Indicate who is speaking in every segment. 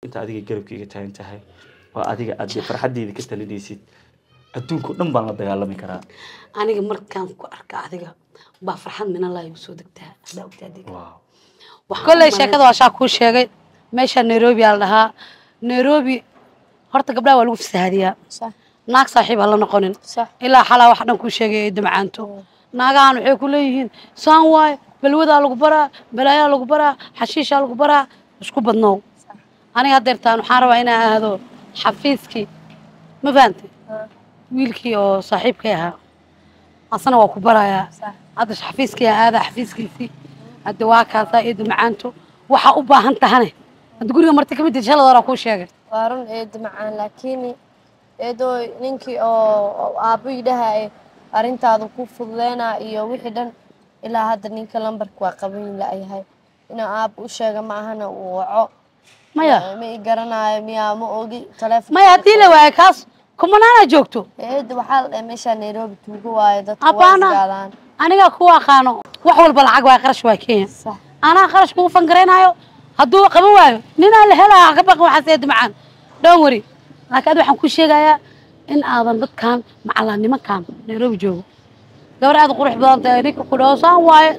Speaker 1: inta adiga garabkayga taagan tahay oo adiga aad dee farxaddeeda ka talinaysid adduunka o dhan baan la dagaalami karaa
Speaker 2: aniga markaan ku arka adiga baa farxad minallah igu soo degtaa haddaa ogtaa adiga
Speaker 1: waaw
Speaker 2: Waxaan
Speaker 3: kolley
Speaker 2: u
Speaker 3: sheekada waa shaa kuu sheegay meesha nairobi aa la dhahaa nairobi horta gabdhaha waa lagu fasahaadiyaa
Speaker 4: صح
Speaker 3: naag saaxiib ha la noqonin
Speaker 4: صح
Speaker 3: ilaa xalaa wax dhan kuu sheegay ay damcaanto naagahan waxay ku leeyihiin saan waaye balwadaa lagu baraa balaayaa lagu baraa xashiishaa lagu baraa isku badnow aniga haddeertaan waxaan rabaa inaan aado xafiiskii ma fahantay wiilkii oo saaxiibkay ahaa asna waa ku barayaa
Speaker 4: صح
Speaker 3: hadda xafiiskii aa aadaa xafiiskiisii hadda waa kaasaa eedu macaanto waxaa u baahan tahane hadda guriga marti ka mid tahay shalad horaa kuu sheegay
Speaker 4: waa run eedo macaan laakiin eedoo ninkii oo aabbo yidhaha arrintaada ku fududeynaa iyo wixii dhan ilaa hadda ninka lambarka waa qaban la-yahay inaa aabbo u sheega ma ahana uu waco
Speaker 3: maya
Speaker 4: ma i garanayo miyaa ma ogi taleefon
Speaker 3: maya haddii la waayo kaas kumanaana joogto
Speaker 4: eedo waxaa la dhahay meeshaa nairobi tuugo waayo dadka waa
Speaker 3: Abbaana.
Speaker 4: isgaadaan
Speaker 3: anigaa kuwa aqaano wax walba lacag waa qarash waa kenya
Speaker 4: sax
Speaker 3: anaa qarash kugu fangaraynayo hadduu qaban waayo ninaa la helaya ka baqan waxaas eedu macaan dhown wari laakiin adi waxaan ku sheegayaa in aadan dadkan macallaa nimankan nairobi joogo gabar aad u qurux badan tahay ninka ku dhaho saan waaye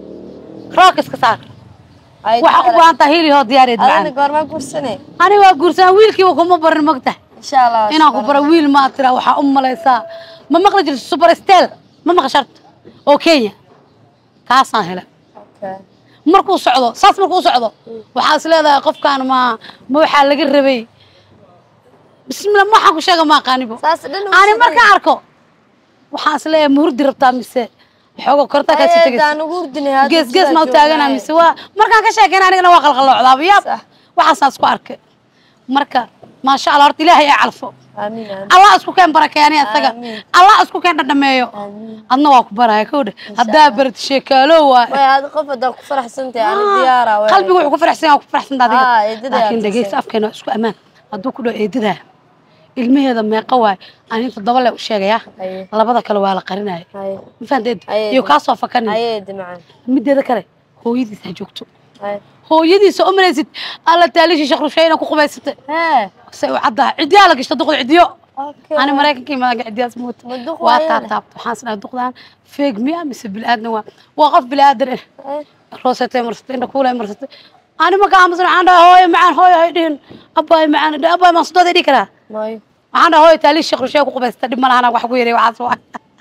Speaker 3: rook iska saar
Speaker 4: Ay,
Speaker 3: waxaa u baahan tahay hili hoo diyaar eedu
Speaker 4: adana
Speaker 3: macaan
Speaker 4: goormaa gursane
Speaker 3: ani waa guursan wiilkiiba kuma barin mogtahay
Speaker 4: insha allah
Speaker 3: inaan ku baro wiil ma tira waxaa u malaysaa ma maqli jirto super stel ma maqasharta oo kenya kaasaan hele
Speaker 4: Okay.
Speaker 3: markuu socdo saas markuu socdo waxaa is leedahay qofkaan ma ma waxaa laga rabay bismillah ma waxaan ku sheega ma aqaanibo
Speaker 4: saas dhan uu
Speaker 3: ani
Speaker 4: sidee?
Speaker 3: markaan arko waxaan is leeyahay ma hurdi rabtaa mise xoogo kortaa kaasi
Speaker 4: Ay,
Speaker 3: tegaysa
Speaker 4: daan ugu hurdinay hadda
Speaker 3: gees gees
Speaker 4: sidaa
Speaker 3: ma u taagana
Speaker 4: joognaaye.
Speaker 3: mise waa markaan ka sheekayna anigana waa qalqaloocdaaba yaab
Speaker 4: Sax.
Speaker 3: waxaasaan isku arkay marka maasha allah horta ilaahay ay calfo
Speaker 4: amiin amiin
Speaker 3: allah isku keen barakeeni isaga
Speaker 4: Amiin.
Speaker 3: allah isku keen dhadhameeyo
Speaker 4: amiin
Speaker 3: adna waa ku baraya kowdhe haddaa barat sheekaalo waa
Speaker 4: way aad qof hadaa ku faraxsantahay ani diyaara way
Speaker 3: qalbigu wuxuu ku faraxsan yahay waa ku faraxsan tahay
Speaker 4: Ah,
Speaker 3: adiga
Speaker 4: eedada
Speaker 3: laakiin
Speaker 4: aad
Speaker 3: dhegeysta
Speaker 4: tusay.
Speaker 3: afkeena waa isku ammaan hadduu ku dhaho eedadaa ilmaheeda meeqa waay ani toddoba le u sheegaya
Speaker 4: haye
Speaker 3: labada kale waa la qarinaya
Speaker 4: haye
Speaker 3: ma fahanteed
Speaker 4: Ay,
Speaker 3: iyo kaasoo fakanin
Speaker 4: haye dimacaan
Speaker 3: mideeda kale hooyadiis ha joogto
Speaker 4: haye
Speaker 3: hooyadiisa u malaysid alla taalishi shaqrushay inaa ku qubaysatay
Speaker 4: hee
Speaker 3: say u caddaha ciddiyaa la gashta duqda ciddiyo
Speaker 4: okay
Speaker 3: ani maraykanka imaada ciddiyaas moota
Speaker 4: Ma duq
Speaker 3: waa
Speaker 4: waayana?
Speaker 3: taataabta waxaan isdhahay duqdan feeg miya mise bilaadan waa waa qof bilaadan ah
Speaker 4: Haye.
Speaker 3: roosatay marsatay indha kuulay marsatay ani marka aamusan waxaan dhahay hooyo macaan hooyo hay dhihin abbaay macaan dhe abbaay maan sodooday dhihi karaa
Speaker 4: maayo
Speaker 3: waxaan dhahay hooyo taalish shaqrushay ku qubaysata dhib ma lahana wax ku yaray waxaas waa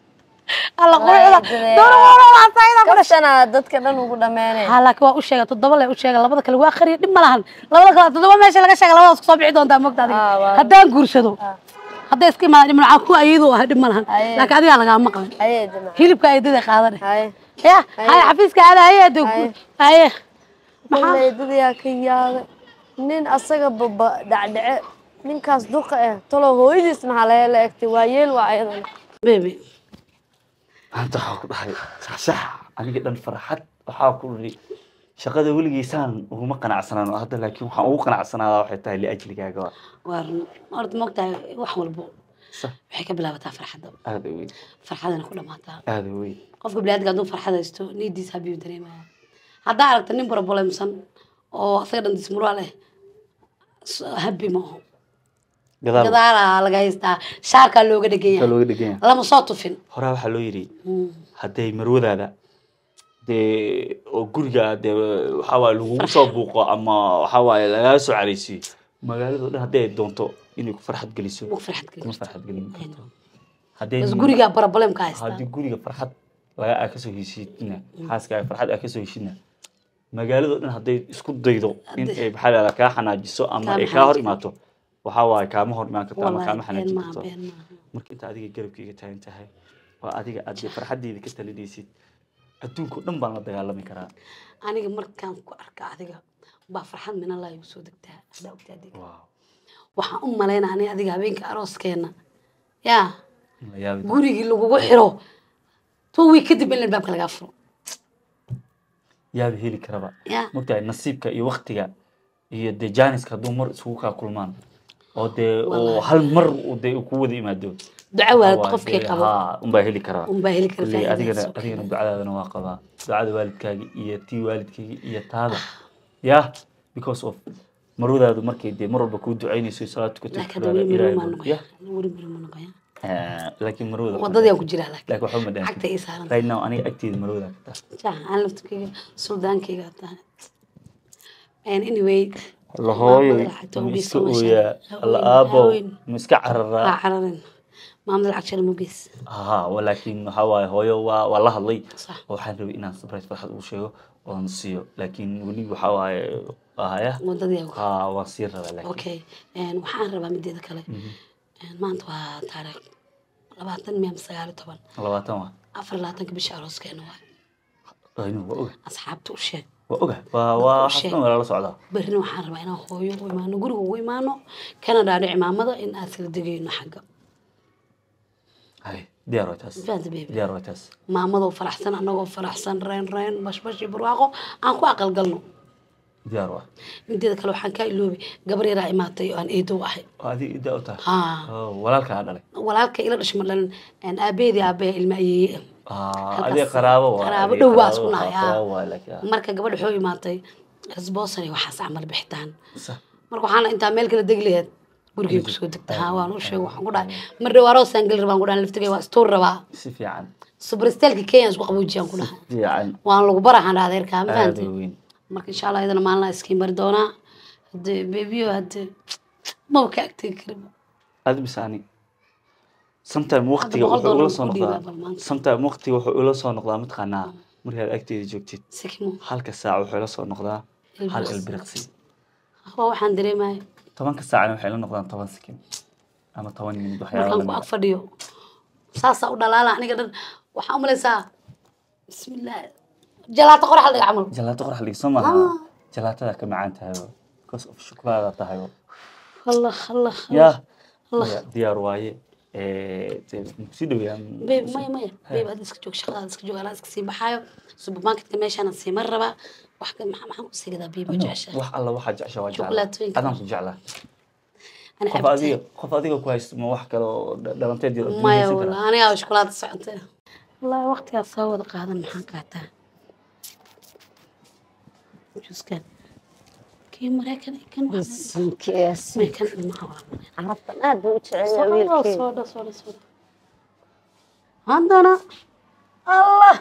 Speaker 3: alla quruxda
Speaker 4: Walahi,
Speaker 3: dowra walaal sayda ku dhashay
Speaker 4: kabtana dadka dhan ugu dhammeynay
Speaker 3: ها laakiin waa u sheegay toddoba le u sheegay labada kale waa qariya dhib ma lahan labada kale toddoba meesha laga sheegay labadaas kusoo bixi doontaa mogta adiga
Speaker 4: Ah, waa.
Speaker 3: haddaan guursado hadday iska imaadaan dhib malacan ku ayadoo ah dhib ma lahan
Speaker 4: Aye.
Speaker 3: laakiin adigaa lagaa maqlin
Speaker 4: haye dimacaan
Speaker 3: hilibka ayadada qaadane
Speaker 4: haye
Speaker 3: ya haye xafiiska aada haye ade
Speaker 4: Aye.
Speaker 3: haye
Speaker 4: maxaa eedadayaa ka yaabay nin asaga baba dhacdhace ninkaas duqa eh talo hooyadiis maxaa laga la egtay waa yeel waa ayadana
Speaker 3: bebi
Speaker 1: maanta waxaa ku dhahay saxsax aniga dhan farxad waxaa ku ii shaqada weligeysaan uguma qanacsanaan oo hadda laakiin waxaan ugu qanacsanaada waxay tahay liajligaaga waa
Speaker 3: waa run horta mogtahay wax walbo
Speaker 1: sax
Speaker 3: waxay ka bilaabataa farxadda
Speaker 1: aada u weyn
Speaker 3: farxadana ku dhamaataa
Speaker 1: aada u weyn
Speaker 3: qofka biniadamka hadduu farxad haysto niidiis habiyu dareemaya haddaa aragta nin problemsan oo asaga dhan dismuraa leh habi ma aho
Speaker 1: gadaal
Speaker 3: gadaalaa laga haystaa shaarkaa looga
Speaker 1: ka
Speaker 3: dheganya
Speaker 1: looga dheganya
Speaker 3: lama soo tufin
Speaker 1: horaa waxaa loo yidhi hadday marwadaada dee oo guriga dee waxaa waaye lagugu soo buuqo ama waxaa waaye lagaga soo caraysiiyo magaalado dhan hadday doonto inay ku farxad geliso
Speaker 3: Ugu farxad
Speaker 1: kuma
Speaker 3: geliso.
Speaker 1: farxad gelin karto hadday
Speaker 3: bas gurigaa problemka haystaa
Speaker 1: haddii guriga farxad laga aa kasoo heshiidna xaaskaaga farxad aa kasoo heshidna magaalado dhan hadday isku daydo in ay maxaa la kaa xanaajiso ama
Speaker 3: Kaa
Speaker 1: ay kaa hor
Speaker 3: maxanaajin
Speaker 1: imaato waxaa waaye kaama hor imaan karto ama
Speaker 3: Wallahi,
Speaker 1: kaama
Speaker 3: been
Speaker 1: xanaajin
Speaker 3: maaha,
Speaker 1: karto
Speaker 3: been maaha.
Speaker 1: marka inta adiga garabkayga taagan tahay waa adiga aad dee farxaddeeda ka talinaysid adduunka o dhan baan la dagaalami karaa
Speaker 3: aniga markaan ku arka adiga baa farxad minallah igu soo degtaa haddaa ogta adiga
Speaker 1: waaw
Speaker 3: waxaan u malaynaa ani adiga habeenka arooskeena yaa
Speaker 1: in la yaabi doono.
Speaker 3: gurigii lagugu xiro two week kadib in albaabka lagaa furo
Speaker 1: yaaba heli karaba
Speaker 3: yaa
Speaker 1: mogtahay nasiibka iyo waktiga iyo dee jaaniska hadduu mar isugu kaa kulmaan oo dee oo
Speaker 3: Wallahi.
Speaker 1: hal mar uu dee ku wada yimaado
Speaker 3: duco waalid
Speaker 1: Waa
Speaker 3: qofkii
Speaker 1: dee,
Speaker 3: qabo
Speaker 1: haa, unbaa heli karaa
Speaker 3: unbaa heli kara
Speaker 1: Kulley adigana
Speaker 3: faa'iidadiisa.
Speaker 1: adigana ducadaadana waa qabaa ducada waalidkaaga iyo tii waalidkayga iyo taada ya because of marwadaadu markay dee mar walba kuu ducaynayso salaad tukato
Speaker 2: laakiin
Speaker 1: tukaada,
Speaker 2: weli
Speaker 1: Ilaahay
Speaker 2: mirima
Speaker 1: buu-
Speaker 2: noqoya
Speaker 1: ya
Speaker 2: weli mirima noqoya
Speaker 1: Eh, laakiin marwada
Speaker 2: wadadii ku jiraa laakiin
Speaker 1: laakiin waxba ma dhaantin.
Speaker 2: cagta ii saaran
Speaker 1: right now aniga agteeda marwada ka taas
Speaker 2: jaa aan laftikeyga suldaankeyga tahay and anyway
Speaker 1: lahooyo
Speaker 2: Maamada lacagta
Speaker 1: ma
Speaker 2: ugu
Speaker 1: iska
Speaker 2: geyso, masha
Speaker 1: ooyaa
Speaker 2: Allah.
Speaker 1: alla
Speaker 2: Haween,
Speaker 1: aabo
Speaker 2: haween.
Speaker 1: ma iska cararaa
Speaker 2: waa cararin maamada lacag shar mugeys
Speaker 1: ha laakiin waxaa waaye hooyo waa waa la hadlay
Speaker 2: Sax.
Speaker 1: oo waxaan rabay inaan surprise farxad ugu sheego oon siiyo laakiin weli waxaa waaye haya
Speaker 2: wadadii aan ku
Speaker 1: ha waan sii rabaa laakiin
Speaker 2: okay een, waxaan rabaa mideeda kale een, maanta waa taariikh labaatan miya ama sagaal iyo toban
Speaker 1: labaatan waa
Speaker 2: afar iyo labaatanka bisha arooskeena waa
Speaker 1: aynu waa oga
Speaker 2: asxaabta u sheeg
Speaker 1: waa oga waa waa
Speaker 2: sheeg.
Speaker 1: xasban waa lala socdaa
Speaker 2: berrina waxaan rabaa inaan hooyo u imaano guriga ugu imaano kana dhaadhici maamada in aad kala degayno xagga
Speaker 1: hay diyaar waa taas
Speaker 2: faanta beebi
Speaker 1: diyaar waa taas
Speaker 2: maamadoo faraxsan anagoo faraxsan reen reen bashbash iyo barwaaqo aan ku aqalgalno
Speaker 1: diyaar waa
Speaker 2: mideeda kale waxaan kaa iloobi gabar yaraa imaatay oo aan eedow ahay
Speaker 1: oo adiga idaa u tahay
Speaker 2: haa
Speaker 1: oo walaalkaa dhalay
Speaker 2: walaalka ila dhashay ma dhalin een, aabeedii aabehe ilma ayeeye
Speaker 1: Ah,
Speaker 2: Halkaas-
Speaker 1: adiga qaraabo waa
Speaker 2: qaraabo
Speaker 1: adiga
Speaker 2: dhow waa
Speaker 1: qaraabo
Speaker 2: isku nahay,
Speaker 1: waa
Speaker 2: haa.
Speaker 1: qaraabo waa laakiin ah.
Speaker 2: marka gabadha waxuu imaatay rasboosan iyo waxaas camal bixitaan
Speaker 1: Sa-
Speaker 2: marka waxaan intaa meel kala degi laheed gurigay kusoo degta haa waan u sheeg waxaan ku dhahay mar dhow aroosaan geli rabaan ku dhahay laftigay waa istuur rabaa
Speaker 1: si fiican
Speaker 2: subristeelka kenya isku qaboojiyaan ku dhahay
Speaker 1: fiican
Speaker 2: waan lagu baraxaan dhaha adeerkaa ma
Speaker 1: aad
Speaker 2: fahanti
Speaker 1: u weyn
Speaker 2: marka insha allah iyadana maalin iskiin bari doonaa hadee beebiyo hadee maba ka agtegi karin
Speaker 1: aad bis ani sometime waqtiga
Speaker 2: boqol
Speaker 1: wuxuu ula
Speaker 2: dollar
Speaker 1: soo
Speaker 2: ku
Speaker 1: noqdaa
Speaker 2: dhiibaa bal maanta.
Speaker 1: sometime waqtiga wuxuu ula soo noqdaa mataqaanaa markaad agteeda joogtid
Speaker 2: sikimo
Speaker 1: halka saac wuxuu ila soo noqdaa hal
Speaker 2: Ilbiriqsi.
Speaker 1: ilbiriqsi
Speaker 2: waa waxaan dareemaya
Speaker 1: tobanka saacna waxay la noqdaan toban sekin ama toban minut waxyaaba
Speaker 2: markaan ku
Speaker 1: lamid
Speaker 2: ag fadhiyo saasaa u dhalaala aniga dhan waxaa umalaysaa bismillah jalaato qorax dhiga camal
Speaker 1: jalaato qorax dhig soo maaha jalaatada ka macaan tahay because of shuklaada tahay
Speaker 2: allah allah
Speaker 1: ya
Speaker 2: Allah.
Speaker 1: Ya, diyaar waaye si dhowyaa
Speaker 2: beeb maya maya beeb hadda iska joog shaqadaada iska joog anaa iska sii baxaayo supermarketka meeshaan sii mar rabaa wax ka maxaa maxaan kusii gadaa beeb oo jeceshahay
Speaker 1: wax alla waxaa jecesha waa jeclaa
Speaker 2: Chocolaatooyinka.
Speaker 1: adaan ku jeclaa
Speaker 2: Ani
Speaker 1: qof
Speaker 2: cabitaan.
Speaker 1: adiga qof adiga ku haysto ma wax kale oo dha- dhalanteed iyo
Speaker 2: maya
Speaker 1: adduunyaysan
Speaker 2: wala
Speaker 1: kara
Speaker 2: anigaa shukulaada socotay wallaahi waqtigaas soo wada qaadan maxaan qaataa juskan kii maraykan iyo kan wax
Speaker 4: Bisinkiis.
Speaker 2: meekan ilmaha waa
Speaker 4: Carabtan aad buu u jecel yahay
Speaker 2: Soo
Speaker 4: wiilkeyga.
Speaker 2: soo dha soo dha soo dha haddana allah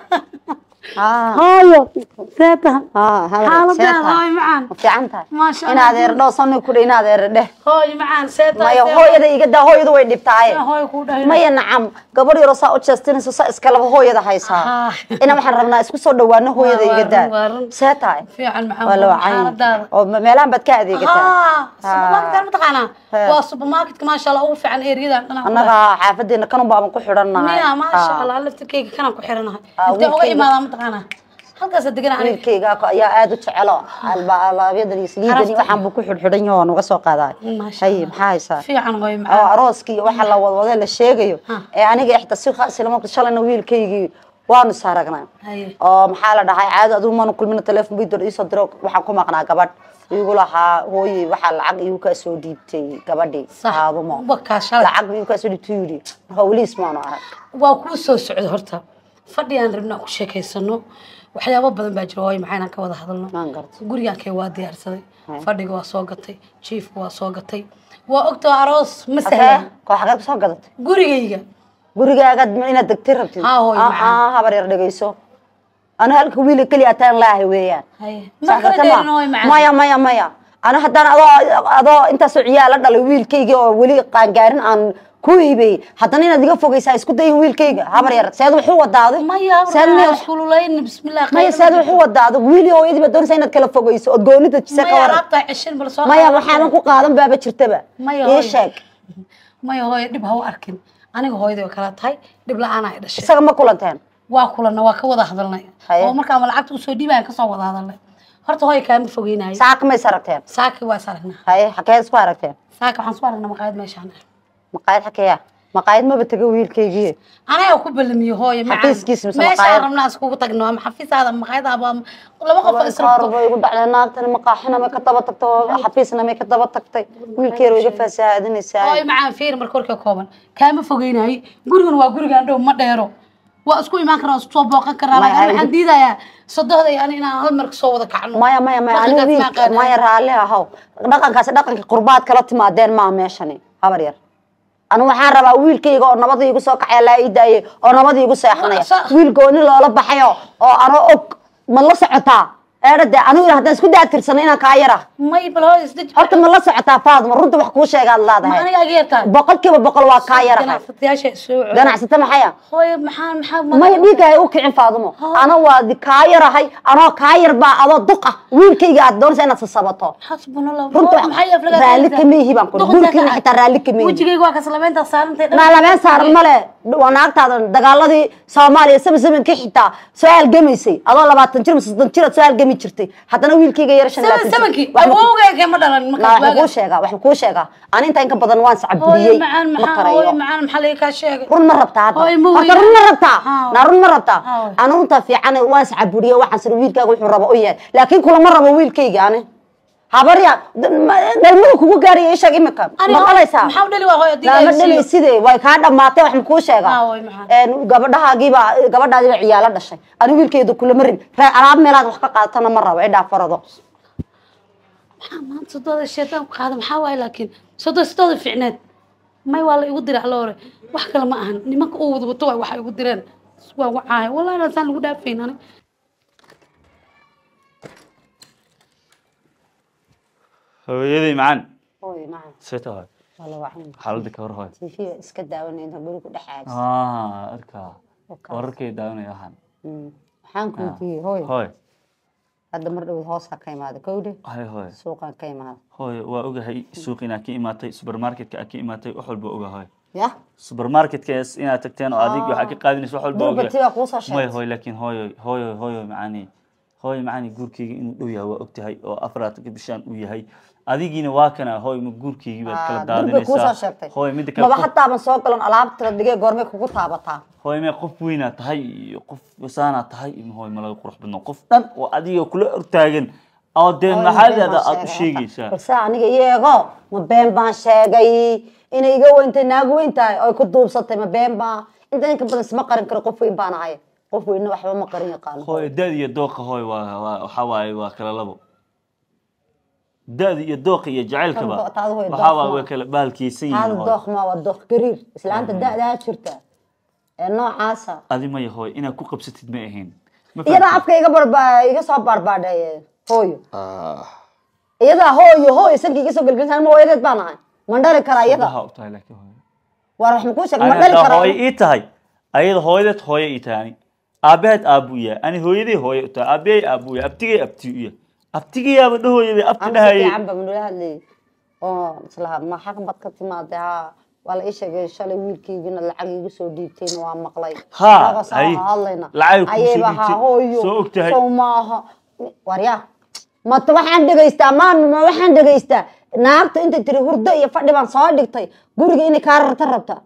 Speaker 4: Haa.
Speaker 2: hooyo see tahay
Speaker 4: Haa, haween,
Speaker 2: xaaladaada
Speaker 4: seeta.
Speaker 2: hooyo macaan
Speaker 4: Ma fiican tahay?
Speaker 2: maasha
Speaker 4: In adeer dhow sano ku in adeer dheh.
Speaker 2: hooyo macaan see tahay
Speaker 4: Maya hooyada iga daa hooyadu way dhibtaaye.
Speaker 2: hooyo kuu dhahay
Speaker 4: Maya nacam gabar yaro saa u jeestinayso saa iska laba hooyada haysaa.
Speaker 2: Haa.
Speaker 4: Ina waxaan rabnaa isku soo dhawaano hooyada
Speaker 2: Waa-
Speaker 4: iga
Speaker 2: waa
Speaker 4: daa.
Speaker 2: run, waa run.
Speaker 4: See tahay?
Speaker 2: fiican macaan
Speaker 4: Waa la wacan.
Speaker 2: xaaladaada
Speaker 4: Oo meelahan baad ka adeegataa.
Speaker 2: haa supermarket mataqaanaa
Speaker 4: Haa.
Speaker 2: waa supermarketka maasha allah ugu fiican eriyadan dhanaa
Speaker 4: Annaga xaafadeena kanun baaban ku xidhannahay.
Speaker 2: miya maasha
Speaker 4: Haa.
Speaker 2: allah laftirkeyga kanaan ku xiranahay
Speaker 4: Aa,
Speaker 2: intee uga
Speaker 4: wiilkeyga.
Speaker 2: imaadaa mataqaanaa halkaasa deganaa aniga
Speaker 4: wiilkayga ayaa aad u jecelo alaabyada iyo saliidani
Speaker 2: Carafta.
Speaker 4: waxaan buu ku xidhxidhan yahay waan uga soo qaadaa
Speaker 2: Maasha
Speaker 4: hay
Speaker 2: Allah.
Speaker 4: maxaa haysaa
Speaker 2: fiican hooyo
Speaker 4: oo
Speaker 2: macaan
Speaker 4: arooskii iyo waxa la wadwade la sheegayo
Speaker 2: Ha.
Speaker 4: ee aniga ixta si khaas lama shalayna wiilkaygii waanu saaragnaa
Speaker 2: haye
Speaker 4: oo maxaa la dhahay caado adigu maanu kulmina telefoon bay dor iisoo diro waxaan ku maqnaa gabadh igu lahaa hooye waxaa lacag igu kaa soo dhiibtay gabadhii
Speaker 2: sax
Speaker 4: aadumo
Speaker 2: wakaa shalay
Speaker 4: lacag igu kaa soo dhiibtay yidhi marka weliis maanu arag
Speaker 2: waa kuu soo socda horta fadhi aan rabnaa ku sheekaysano waxyaabo badan baa jira hooyo maxaa inaan ka wada hadalno
Speaker 4: maan garta
Speaker 2: gurigaankay waa diyaarsaday
Speaker 4: Hay.
Speaker 2: fadhiga waa soo gatay jiifka waa soo gatay waa ogtoo aroos ma
Speaker 4: Asee,
Speaker 2: sahlan
Speaker 4: koo xagee kusoo gadatay
Speaker 2: gurigayga
Speaker 4: gurigaaga inaad degtay rabtid
Speaker 2: Haa, hooyo,
Speaker 4: Ah,
Speaker 2: macaan.
Speaker 4: ah, habar yar dhegeyso ana halka wiil keliya ataan laahay weeyaan
Speaker 2: haye
Speaker 4: Sax
Speaker 2: ma kala
Speaker 4: garta ma?
Speaker 2: dheerin hooyo macaan
Speaker 4: maya maya maya ana haddaan adoo adoo intaasoo ciyaal la dhalay wiilkayga oo weli qaangaarin aan ku hiibey haddana inaad iga fogeysaa isku dayin wiilkayga habar yar seed wuxuu wadaaday
Speaker 2: maya
Speaker 4: seed
Speaker 2: abra
Speaker 4: maya
Speaker 2: iskululayn bismillah
Speaker 4: maya seed wuxuu wadaaday wiili hooyadii baa doonaysaa inaad kala fogeyso ood goonida jisa ka
Speaker 2: maya
Speaker 4: waran
Speaker 2: alaabta ceshin bal soo
Speaker 4: maya
Speaker 2: qaado.
Speaker 4: waxaanan ku qaadan baaba jirtaba
Speaker 2: Maya,
Speaker 4: ii
Speaker 2: hooyo.
Speaker 4: sheeg
Speaker 2: maya hooyo dhib ha u arkin aniga hooyaday oo kala tahay dhib la-aan ay dhashay
Speaker 4: isaga ma kulanteen
Speaker 2: waa kulanna waa ka wada hadalnay
Speaker 4: Haye.
Speaker 2: oo markaan lacagta usoo dhiibayan kasoo wada hadalnay horta hooyo kaama fogeynayo
Speaker 4: saaka ma is aragteen
Speaker 2: saaki waa is aragnaa
Speaker 4: haye xakeed isku aragteen
Speaker 2: saaki waxaan soo aragnaa maqaayad meeshaan
Speaker 4: maqaayad xakeeya maqaayad maba taga wiilkaygii
Speaker 2: anaga ku balamiyo hooyo macaan.
Speaker 4: Xafiiskiisa mise
Speaker 2: meeshaan
Speaker 4: maqaayad?
Speaker 2: rabnaa iskugu tagno ama xafiisaada ama maqaayadaaba ama laba qof oo
Speaker 4: qaar
Speaker 2: israbto
Speaker 4: bay igu dhacday naagtani maqaaxina may ka daba tagtay oo xafiisna may ka daba tagtay wiilkeer way iga fasahaadinaysaa
Speaker 2: hooyo macaan fiir marka warka kooban kaama fogeynayo gurigan waa gurigaan dhow ma dheero
Speaker 3: waa isku imaan karaa waa isku soo booqan karaa
Speaker 5: Maya,
Speaker 3: laakiin
Speaker 5: ay-
Speaker 3: waxaan diidayaa sodohda iyo ani inaan hal mar kasoo wada kacno
Speaker 5: maya maya maya aniga
Speaker 3: Dhaqankaas
Speaker 5: wiil
Speaker 3: ma aqaanaa.
Speaker 5: maya raalli ahaw dhaqankaasi dhaqankii qurbaad kala timaadeen maa meeshani habar yar anigu waxaan rabaa wiilkayga oo nabadii igu soo kacaya laa ii daayay oo nabadii igu seexanaya
Speaker 3: Sa-
Speaker 5: wiil gooni loola baxayo oo anoo og ma la socotaa eedha dee anigu haddaan isku daatirsana inaan kaa yara
Speaker 3: may bal hooy isdej
Speaker 5: horta ma la socotaa faadma runta wax kuu sheegaad
Speaker 3: ma
Speaker 5: leedahay
Speaker 3: aniga aga yartaa
Speaker 5: boqolkiiba boqol waa kaa yarahay
Speaker 3: ganacsatayaasha soo celiya.
Speaker 5: ganacsata maxaya
Speaker 3: hooy maxaa maxaa
Speaker 5: maya dhiigga hay u kicin faadumo ana waa di- kaa yarahay anoo kaa yar baa adoo duq ah wiilkayga aad doonaysa inaad sasabato
Speaker 3: xasbunallah
Speaker 5: runta
Speaker 3: Hooy, maxay aflagaa
Speaker 5: raalli
Speaker 3: taagtaa?
Speaker 5: kama ihi baan ku
Speaker 3: Duquntaa
Speaker 5: gurigayga
Speaker 3: ka
Speaker 5: xitaa raalli kama ihi
Speaker 3: wejigayga waa kaslabeynta saarantay
Speaker 5: naa labeen saaran male waa naagtaada dagaaladii soomaaliya sama zamankii xitaa soo halgamaysay adoo labaatan jir mise soddon jir aad soo halgami jirtay haddana wiilkayga yar shan
Speaker 3: Sama- samankii
Speaker 5: Waxba ku-
Speaker 3: awowgayga ma dhalan
Speaker 5: naa
Speaker 3: markaas
Speaker 5: waxaan kuu
Speaker 3: waaga.
Speaker 5: sheegaa waxaan kuu sheegaa ani inta inka badan waan
Speaker 3: hooy
Speaker 5: sacabuliyey
Speaker 3: macaan
Speaker 5: ma
Speaker 3: maxaa
Speaker 5: qarayo
Speaker 3: hooy macaan maxaa laga kaa sheegay
Speaker 5: run ma rabtaa hadda
Speaker 3: Hooy, ma
Speaker 5: horta
Speaker 3: weyna.
Speaker 5: run ma rabtaa
Speaker 3: Haa.
Speaker 5: naa run ma rabtaa
Speaker 3: Haa.
Speaker 5: ani runtaa fiican waan iscaburiye waxaan sir wiilkaaga wuxuu rabo u yahay laakiin kulama rabo wiilkayga ani habarya dhalmadu kugu gaaraya ishag imika
Speaker 3: Ani
Speaker 5: ma
Speaker 3: hooy,
Speaker 5: qalaysaa
Speaker 3: maxaa u dhali waa hooy haddii
Speaker 5: lama
Speaker 3: la
Speaker 5: dhali
Speaker 3: siiyo?
Speaker 5: sidee way kaa dhamaatay wax makuu sheegaa
Speaker 3: Haa, hooy, maxaa?
Speaker 5: Een, gabadhahaagiibaa gabadhaadiiba ciyaalo dhashay ani wiilkayda kulama rin ree alaab meelaad wax ka qaadatana ma rabo idhaa farado
Speaker 3: maxaa maanta sodooda sheetaan ku qaada maxaa waaye laakiin sodoo sidooda ficneed may waa la igu diray alla hore wax kale ma ahan nimanka uu wada wato waay waxay igu direen waa wacaaya wallahi inaan lagu dhaafayn ani
Speaker 1: hooyaday macaan
Speaker 5: hooy macaan
Speaker 1: seeta hooy
Speaker 5: wala wacan
Speaker 1: xaaladda ka hor hooy
Speaker 5: tiifiga iska daawanayna guri ku dhex aadis
Speaker 1: ah arkaa
Speaker 5: Okay.
Speaker 1: wararkay daawanaya waxaan
Speaker 5: waxaan kuu diiyey hooy
Speaker 1: hooy
Speaker 5: hadda mar dhow hoosaa ka imaada kowdhe
Speaker 1: hay hooy
Speaker 5: suuqaan ka imaada
Speaker 1: hooy waa ogahay suuq inaad ka imaatay supermarketka aad ka imaatay wax walba oga hooy
Speaker 5: ya
Speaker 1: supermarketkaas inaad tagteen oo adig waxaa ka qaadinaysa wax walba
Speaker 5: Durba tiba kuusoo
Speaker 1: may
Speaker 5: sheegtay.
Speaker 1: hooy laakiin hooyo hooyo hooyo macaani hooyo macaani guurkeyga inuu dhow yahay waa ogtahay oo afraadka bishaan uu yahay adigiina waa kana hooy ma guurkeygii baad kala
Speaker 5: durba kuusoo
Speaker 1: daadinaysaa
Speaker 5: sheegtay
Speaker 1: hooy midda kale
Speaker 5: maba
Speaker 1: qof-
Speaker 5: hataaban soo galan alaabta la dhigay goormay kugu taabataa
Speaker 1: hooy mee qof weynaa tahay iyo qof wasaanaa tahay iyo hooy ma laga qurux badno qof dhan oo adiga kula hortaagan oo dee
Speaker 5: Hooy, ma been
Speaker 1: maxaadaada
Speaker 5: baan
Speaker 1: aad u
Speaker 5: sheegay
Speaker 1: sheegaysaa
Speaker 5: balse aniga iyago ma been baan sheegay inay iga weyntay naagu weyn tahay oy ku duubsatay ma been baa inta inka badan isma qarin karo qof weyn baan ahay qof weynna waxba ma qarin yaqaano
Speaker 1: hooy daad iyo dooqa hooy waa waa waxaa waaye waa kala labo daad iyo dooqa iyo jacaylkaba
Speaker 5: Kan taadu hooy
Speaker 1: waxaa
Speaker 5: dooq
Speaker 1: waa
Speaker 5: ma.
Speaker 1: way kala baalkiysan
Speaker 5: hal
Speaker 1: yihiin hooy
Speaker 5: dooq ma waa dooq gariir islaanta da'daa jirta ee noocaasa
Speaker 1: adi maya hooy inaad ku qabsatid ma ahayn Ma
Speaker 5: iyadaa
Speaker 1: fahamtid?
Speaker 5: afka iga barba iga soo baarbaadhay hooyo
Speaker 1: Ah,
Speaker 5: iyadaa hooyo hooyo sanka iga soo gelgelisaan ma hooyadeed baan ahay ma dhali karaa iyada
Speaker 1: waxaa u tahay laakiin hooy
Speaker 5: waar wax makuu sheeg ma
Speaker 1: Ani
Speaker 5: dhali
Speaker 1: haddaa
Speaker 5: karaa
Speaker 1: hooyo ii tahay ayada hooyadeed hooyo ii tahay ani aabaheed aabuu yahay ani hooyaday hooyo u tahay aabahey aabuu yahay abtigey abti u yahay abtigayaaba dhahooya bay abti
Speaker 5: aniga si
Speaker 1: dhahayay
Speaker 5: fiican baa manula hadlayay oo islaha ma xag bad ka timaaday haa waa la ii sheegay shalay wiilkaygiina lacag iigu soo dhiibtayna waa maqlay
Speaker 1: Haa,
Speaker 5: Anagoo saa
Speaker 1: hay.
Speaker 5: hadlayna
Speaker 1: Lacag kuu soo
Speaker 5: ayayba haa
Speaker 1: dhiibtay.
Speaker 5: hooyo
Speaker 1: Soo ogtahay.
Speaker 5: sow maaha waryaa mata waxaan dhegaystaa maami ma waxaan dhegaystaa naagta intay tiri hurdo iyo fadhi baan soo dhigtay guriga inay kaa rarta rabta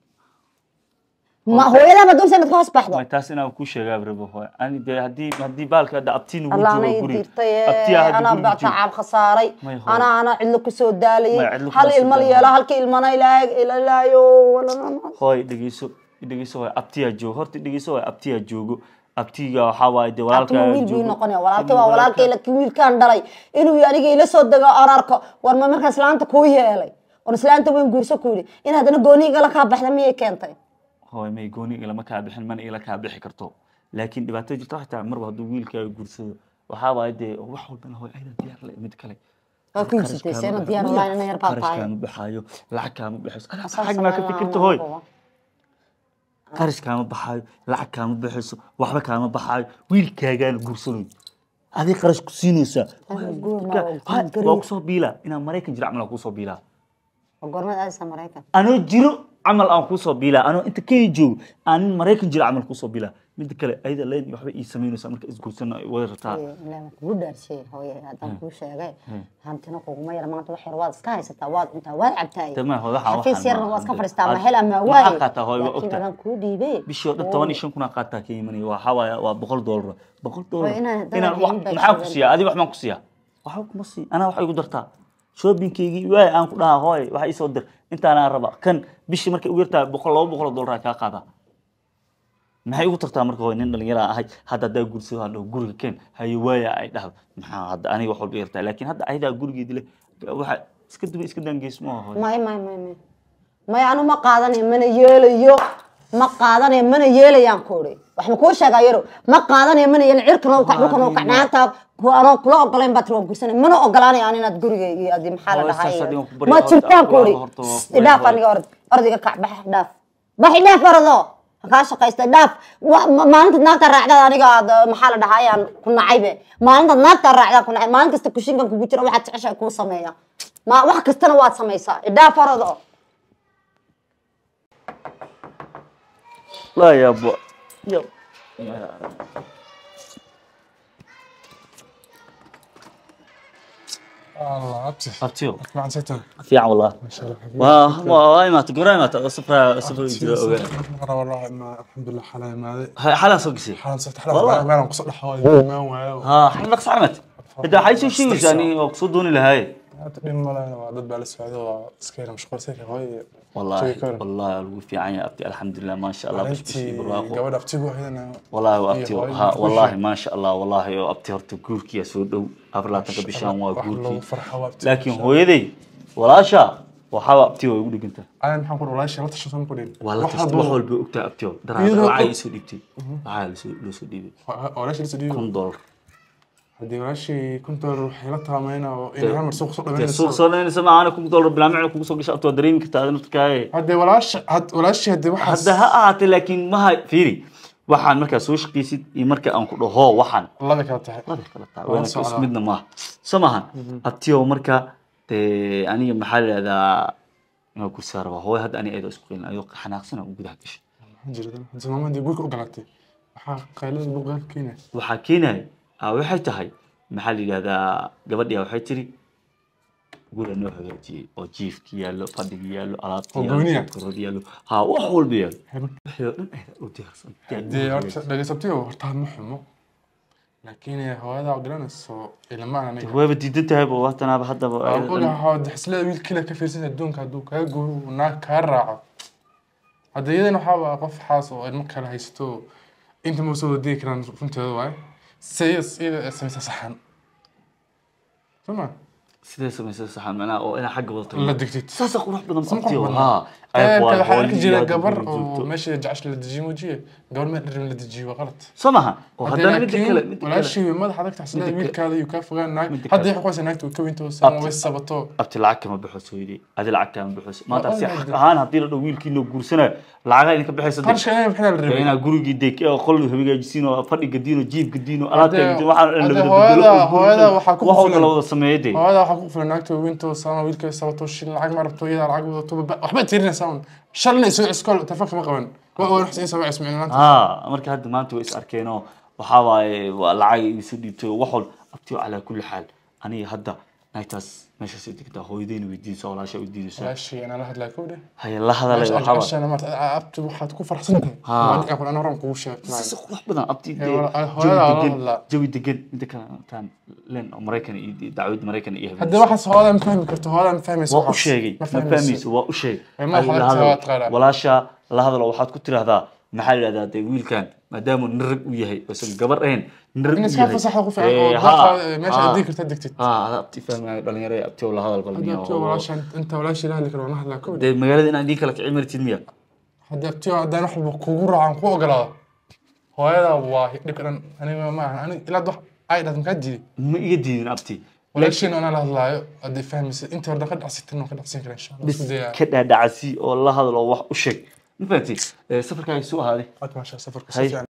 Speaker 5: ma hooyadaaba doonsa inaad ka hoos baxdo
Speaker 1: may taas inaan kuu sheegaa rabo hooy ani dee haddii haddii baalka hadda abtiin ugu
Speaker 5: allaana
Speaker 1: jiro
Speaker 5: ii
Speaker 1: guriga
Speaker 5: diirtay
Speaker 1: abtiyaa hadda
Speaker 5: anaa
Speaker 1: guriga
Speaker 5: baa
Speaker 1: jiro
Speaker 5: tacaab khasaaray
Speaker 1: May hooyo.
Speaker 5: anaa anaa cidlo kusoo
Speaker 1: May
Speaker 5: daalayay
Speaker 1: cidlo
Speaker 5: hal
Speaker 1: kuma
Speaker 5: ilma
Speaker 1: soo
Speaker 5: la yeelo
Speaker 1: daalay.
Speaker 5: halka ilmana ilaahay ilaalaayo
Speaker 1: hooy dhegeyso dhegeyso hooy abtiyaa joogo horta dhegeyso hooy abtiyaa joogo abtiga waxaa waaye dee
Speaker 5: abtima
Speaker 1: walaalkaa
Speaker 5: wiil buu
Speaker 1: joogo.
Speaker 5: noqonaya walaalkay
Speaker 1: Inuu
Speaker 5: waa walaalkay
Speaker 1: walaalkaa-
Speaker 5: laakiin wiilkaan dhalay inuu aniga ila soo dego aan arko war ma markaa islaanta kuu yeelay oon islaanta weyn guurso ku yidhi in haddana gooni igala kaa baxda miyay keentay
Speaker 1: hooy may gooni ilama kaa bixin mana ila kaa bixi karto laakiin dhibaato jirta waxay tahay marba hadduu wiilkaaga guursado waxaa waaye dee wax walbana hooy ayda diyaar le mid kale
Speaker 5: Waa ku iibsatay, seena diyaar u lahayn, ina yar baa tahay.
Speaker 1: qarash kaama baxaayo lacag kaama baxayso Ana
Speaker 5: Asaas
Speaker 1: xag maa ka
Speaker 5: sameyn
Speaker 1: fikirta
Speaker 5: lahaa
Speaker 1: hooy
Speaker 5: ma
Speaker 1: qarash kaama baxaayo lacag kaama baxayso waxba kaama baxaayo wiilkaagaana guursanayo adig qarash ku siinaysaa
Speaker 5: guur ma waa
Speaker 1: Ha,
Speaker 5: guur
Speaker 1: waa kusoo biilaa inaan maraykan jiro camal aan kusoo biilaa
Speaker 5: waa goormad aadaysaa maraykan
Speaker 1: anoo jiro camal aan kusoo biilaa anoo inta kenya joogo aan nin maraykan jiro camal kusoo biilaa midda kale ayada leen waxba ii samaynaysaa marka isguursana ay wada rataa
Speaker 5: ilaa kugu dhaarshay hooye haddaan kuu sheegay hantina kuguma yar maanta wax yar waad iska haysataa waad cuntaa waad cabtaay
Speaker 1: Dama, hooyo, waxaan-
Speaker 5: xafiis
Speaker 1: waxaan
Speaker 5: yarna
Speaker 1: ma-
Speaker 5: waad iska
Speaker 1: hadda-
Speaker 5: fadhiistaa ma
Speaker 1: aad-
Speaker 5: hel ama
Speaker 1: maxaa
Speaker 5: waaye
Speaker 1: qaataa, hooyo, waa
Speaker 5: laakiin
Speaker 1: ogtahay.
Speaker 5: adaan kuu dhiibee
Speaker 1: bishii oo dhan toban iyo shan kun aan qaataa ka imanaya waxaa waaye waa boqol doolar boqol doolar
Speaker 5: Hooyo, inaan- haddana
Speaker 1: inaan
Speaker 5: waxay
Speaker 1: wax-
Speaker 5: ii baahan
Speaker 1: maxaan ku
Speaker 5: tahay.
Speaker 1: siiyaa adiga wax maan ku siiyaa waxba kuma sii anaa waxa igu dartaa shoppingkeygii waay aan ku dhahaa hooy waxa ii soo dir intaanaan raba kan bishii markay ugu yartahay boqol laba boqol oo doolar kaa qaadaa maxay ugu tagtaa marka hore nin dhalinyara ahay hadda haddaa guursado aan dhaho guriga keen haye waaya ay dhahdo maxaa hadda aniga wax walba yartaa laakiin hadda ayadaa gurigeedi leh waxa iska duba iska daangeys ma aho
Speaker 5: may may may may may anu ma qaadanayo mana yeelayo ma qaadanayo mana yeelayaan ku iri wax ma kuu sheegaa yaro ma qaadanayo mana yeelin cirkan oo kac dhulkan oo kac naagta ku anoo kula ogolayn baa tiri waan guursanay mana ogolaanayo aan inaad gurigayga adi maxaa la
Speaker 1: Hooyo,
Speaker 5: dhahay
Speaker 1: saas adiga ku barya
Speaker 5: ma
Speaker 1: horta,
Speaker 5: jirtaan ku iri
Speaker 1: walaalo horta waa ku
Speaker 5: idhaaf
Speaker 1: barya.
Speaker 5: aniga ord ordiga kac bax dhaaf bax dhaaf ordo kaa shaqaysta dhaaf Wa- ma- maalintaad naagta raacdaad aniga aad uh, maxaa la dhahay aan ku nacaybe maalintaad naagta raacdaa ku nacay maalin kasta kushinkan kugu jira waxaad jeceshahay kuu sameeya ma wax kastana waad samaysaa idhaaf ordo
Speaker 1: laa yaabo yo
Speaker 6: الله ابتي
Speaker 1: abtiyo
Speaker 6: مع ستة
Speaker 1: fiican wallah
Speaker 6: ما شاء الله حبيبي
Speaker 1: waa waa imaata goraa imaata oo safra safra jira ogaa
Speaker 6: مرة والله ما الحمد لله حلا ما هذه
Speaker 1: xalaan soo gashay
Speaker 6: حلا صرت حلا
Speaker 1: والله.
Speaker 6: ما انا قصد حوالي ما واو
Speaker 1: ها xamal saxmat inta waxay soo sheegaysaa ani oo kusoo dooni lahaye
Speaker 6: تقدم ولا انا ضد بالسعودية سكينة مش قرصيك هاي
Speaker 1: والله
Speaker 6: شوي كورن.
Speaker 1: والله lagu fiican yahay abti alxamdulilah maasha allah
Speaker 6: انت
Speaker 1: bishbishii barwaaqo
Speaker 6: قبل افتيقوا هنا
Speaker 1: والله waa abti
Speaker 6: iyo hooyo
Speaker 1: ha
Speaker 6: ku
Speaker 1: wallahi
Speaker 6: heshiis.
Speaker 1: maasha allah wallahi oo abti horta guurkiya soo dhow afar labaatanka bishaan waa
Speaker 6: wax lagu
Speaker 1: guurkii
Speaker 6: farxo waa abti.
Speaker 1: laakiin hooyaday walaasha waxaa abti waa igu dhiganta
Speaker 6: انا محمد كل والله شيء لا تشوفون كلين
Speaker 1: waa la tasta wax walba ogtaa abti oo daraada
Speaker 6: Iyadoo-
Speaker 1: waxay isoo dhibtay waxaa lasoo loo soo dhiibay
Speaker 6: ولا شيء لسه ديو
Speaker 1: kun dollar
Speaker 6: هدي ولا شيء كنت اروح لا تامينا وان عمر سوق سوق
Speaker 1: dee suuq soo dhaynaysa ma aana kun dollar bilaa macna kugu soo gasha abti waa dareemi kartaa adina dadkaaye
Speaker 6: هدي ولا شيء ولا شيء هدي واحد
Speaker 1: hadda ha ahaatee laakiin maha fiiri waxaan markaa soo shaqaysid iyo marka aan ku dhaho waxaan
Speaker 6: الله بك تحت
Speaker 1: labay kala tahay
Speaker 6: Waa
Speaker 1: waana
Speaker 6: socdaa.
Speaker 1: is midna maaha soo maahan abtiyo marka dee aniga maxaa la yidhahdaa inaa kursaa rabaa hooy hadda aniga ayadoo isku qeylin ayadoo xanaaqsana u gudaha gashay
Speaker 6: جردا زمان دي بوك اوغلاتي waxaa qaylada buu qaal keenay
Speaker 1: waxaa keenaya aa waxay tahay maxaa la yidhahdaa gabadhii waxay tiri guriga noo hagaajiyey oo jiifki yaallo fadhigi yaallo alaabti
Speaker 6: Oo gooniya?
Speaker 1: yaallo korod yaallo haa wax walba yaallo wixii oo dhan ayada u diyaarsan
Speaker 6: dee horta dhageysabtiyo horta ma xumo laakiin hooyada ogolanayso ilama aniga
Speaker 1: wayba diidan tahay ba watanaaba haddaba ayada dhan-
Speaker 6: ogaha xisla wiilkiila ka fiirsan adduunka hadduu kaa guuro uu naag kaa raaco hadda iyadan waxaa waa qof xaas oo ilmo kale haysto inta ma soo wadigi karaan runteeda waaye sayas iyada samaysa saxan soma
Speaker 1: sidee samaysa saxan macnaha oo inaa xagga wadato
Speaker 6: la digtid
Speaker 1: saasa qurux badan
Speaker 6: Sama
Speaker 1: abtiyo
Speaker 6: qurux badan.
Speaker 1: haa
Speaker 6: Ee,
Speaker 1: waa
Speaker 6: kale waxaa arki jira
Speaker 1: hooyo
Speaker 6: gabar
Speaker 1: guriga
Speaker 6: oo
Speaker 1: joogto.
Speaker 6: meesha jacsh la dejiyo muujiye gabar meel dhirin la dejiyo waa qalad
Speaker 1: soo maha oo
Speaker 6: Hadda
Speaker 1: haddana midda kale
Speaker 6: laakiin
Speaker 1: midda kale
Speaker 6: walaashii madaxa adag taxsada
Speaker 1: Midda kale-
Speaker 6: wiilkaada iyo kaa fogaan naag
Speaker 1: Midda
Speaker 6: hadda
Speaker 1: kale-
Speaker 6: waxay qoysa naagta way ka weynto sama
Speaker 1: Abti-
Speaker 6: way sabato
Speaker 1: abti lacag kama baxo sooyidhi adi lacag kama baxo maanta
Speaker 6: Waa
Speaker 1: si
Speaker 6: ogahay
Speaker 1: xaq
Speaker 6: dee.
Speaker 1: ahaan haddii la dhaho wiilkiinoo guursanayo lacagaa idinka baxaysa dee.
Speaker 6: qarashka inay maxaa la
Speaker 1: Dee
Speaker 6: rabay
Speaker 1: inaa gurigii dee oo qol hagaajisiin oo fadhi gadiin oo jiib gadiin oo alaabta
Speaker 6: Hadee-
Speaker 1: gadiin waxaa la
Speaker 6: hadee
Speaker 1: wada
Speaker 6: hooyada-
Speaker 1: bedelo oo
Speaker 6: hooyada
Speaker 1: guriga-
Speaker 6: waxaa ku
Speaker 1: wax walba
Speaker 6: filan.
Speaker 1: la wada sameeyo dee
Speaker 6: hooyada waxaa ku filan naagta weynto sama wiilka sabato shil lacag ma rabto iyada lacag wadato ba- waxba tirinaysaa un shalna isoo iskool telefoonka ma qaban waa waa wax insa waa ismicin laanta
Speaker 1: haa marka hadda maanta way is arkeen oo waxaa waaye waa lacag isu dhiibtay oo wax walba abtiyo calaa kulli xaal aniga hadda naagtaas meeshaas ay degtaa hooyadeyna weydiinaysa walaasha weydiinaysa
Speaker 6: walaashii anaa la hadlaa kowdhe
Speaker 1: haya la hadalay waxaa waaye
Speaker 6: ashana maarta abti waxaad ku farxsan tahay
Speaker 1: Haa.
Speaker 6: waa dhici kuna horan kugu sheegay
Speaker 1: si qurux badan abti
Speaker 6: Ee,
Speaker 1: dee
Speaker 6: wala-
Speaker 1: jawi
Speaker 6: hooyada waa la
Speaker 1: degan
Speaker 6: hadlaa.
Speaker 1: jawi degan inta kale taan len oo maraykan iyo iyo dacwada maraykan iyo
Speaker 6: hadda waxaas hooyada ma fahmi karto hooyada ma fahmayso
Speaker 1: waa u
Speaker 6: waxaas.
Speaker 1: sheegay ma fahmayso waa u sheegay
Speaker 6: Ee, ma
Speaker 1: Ay,
Speaker 6: waxaad
Speaker 1: la hadal.
Speaker 6: tahay, waad qaadaa.
Speaker 1: walaasha la hadalo waxaad ku tiraahdaa maxaa la yidhahdaa dee wiilkan maadaama nin rag u yahay oosan gabar ahayn nin rag
Speaker 6: in
Speaker 1: u
Speaker 6: iska
Speaker 1: yahay
Speaker 6: fasaxa ku fiican oo
Speaker 1: Ee,
Speaker 6: dadka
Speaker 1: haa,
Speaker 6: meesha
Speaker 1: haa.
Speaker 6: aad digi karta digtid
Speaker 1: haa hada abti fahmaayo dhalinyaro ee abtiyo la hadal
Speaker 6: hadda
Speaker 1: balmiyo
Speaker 6: abtiyo walaasha inta walaashii la hadli karo waan la hadlaa kowdhe
Speaker 1: dee magaalada inaan idiin kala kicin martid miya
Speaker 6: hadda abtiyo haddaan wax walba kugu raacan ku ogolaado hooyada waa dhibka dhan aniga ma ahan aniga ilaa wax ay dhahdo makaa diiday
Speaker 1: ma iga diidin abti
Speaker 6: walaashiin anaa la hadlaayo hadday fahmaysa inta hore ka dhacsitin waan ka dhacsin kara insha allah
Speaker 1: bis
Speaker 6: isku daya
Speaker 1: ka dhaadhacasi oo la hadal oo wax u sheeg ma fahamtay safarkaaga soo ahaaday
Speaker 6: aad maasha safarka
Speaker 1: Hay.
Speaker 6: si fiican